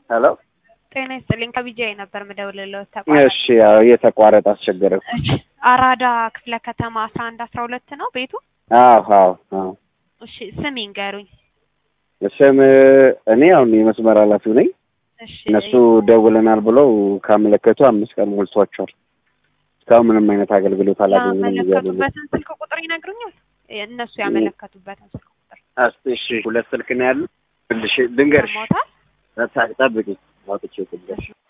ሄሎ ጤና ይስጥልኝ ከቢጂአይ ነበር ምደውልልዎት እሺ ተቋረጠ። ያው እየተቋረጠ አስቸገረ እሺ አራዳ ክፍለ ከተማ አስራ አንድ አስራ ሁለት ነው ቤቱ? አዎ አዎ አዎ እሺ ስም ይንገሩኝ። ስም እኔ አሁን የመስመር ኃላፊው ነኝ እሺ እነሱ ደውለናል ብለው ካመለከቱ አምስት ቀን ሞልቷቸዋል እስካሁን ምንም አይነት አገልግሎት አላገኘንም እያሉ ነው ያመለከቱበትን ስልክ ቁጥር ይነግሩኛል? እነሱ ያመለከቱበትን ስልክ ቁጥር እስኪ እሺ ሁለት ስልክ ነው ያሉ ልሽ ልንገርሽ ሰማዎታል? ጠብቂ አውጥቼ ልንገርሽ